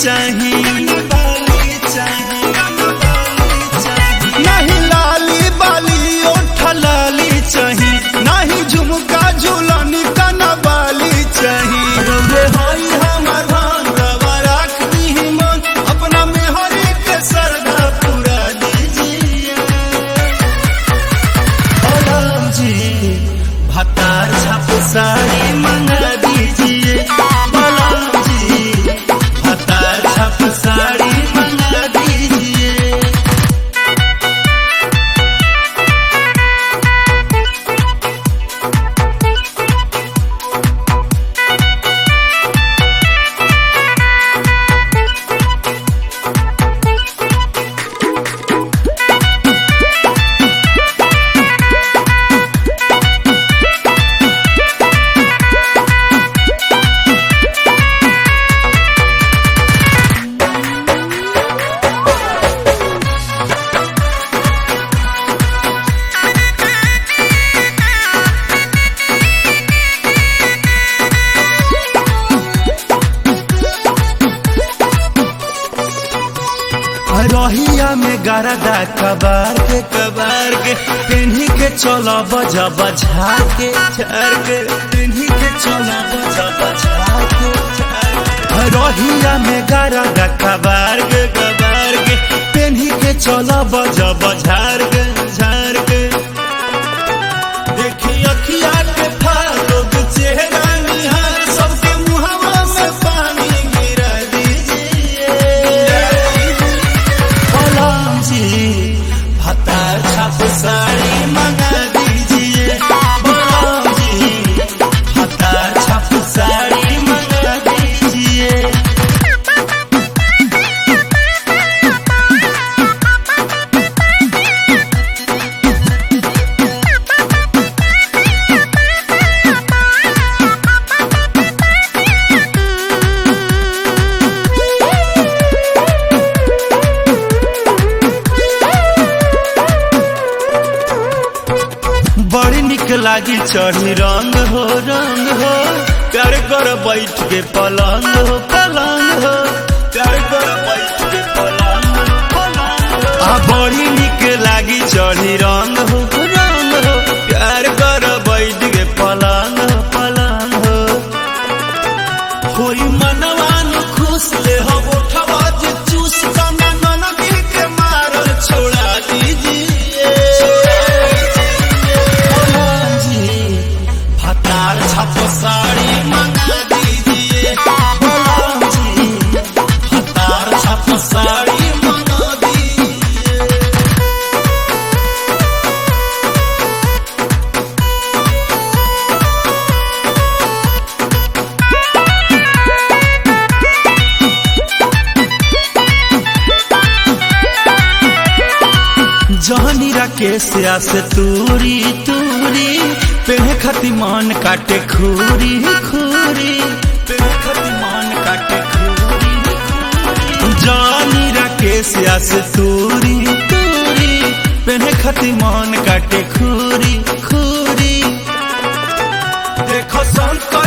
चाही नहीं लाली बाली ओठ लाली चाही नहीं झुमका झुलनी कना बाली चाही रे होई हमर भान रवा राख दी मन अपना मेहरी के सरदा पूरा दीजिए ओ राम जी भतार छाप साड़ी मंगा दीजिए बलराम जी भतार छाप साड़ी मंगा दीजिए रहिया में गरदा कबार के कबार के पिन्ही के चलो बजा बजा के झार के पिन्ही के चलो बजा बजा के झार के। रहिया में गरदा कबार के कबार के पिन्ही के चलो बजा बजार के झार के देखी अखिया के फालोग चेहरा निहार सबके मुहवा में पानी गिरा दीजिए बलराम जी भतार छाप साड़ी मंगा दीजिए बलराम जी भतार छाप साड़ी मंगा दीजिए बड़ी निक लागी चढ़ी रंग हो रंग हो प्यार कर बैठ के पलंग हो पलंग हो प्यार कर बैठ के पलंग हो पलंग हो आ बड़ी निक लागी चढ़ी रंग हो रंग हो प्यार कर बैठ के पलंग हो पलंग हो होई मनवान खुश ले हो उठवा जे चूस कना ननकी के मारल छोड़ा दीजिए बलराम जी भतार छाप साड़ी मंगा दीजिए बलराम जी भतार छाप साड़ी मंगा दीजिए जहनी राकेश से तूरी तूरी पेड़ खती मन काटे खूरी खूरी पेड़ खती मन काटे खूरी खूरी जहनी राकेश से तूरी तूरी पेड़ खती मन काटे खूरी खूरी देखो संकर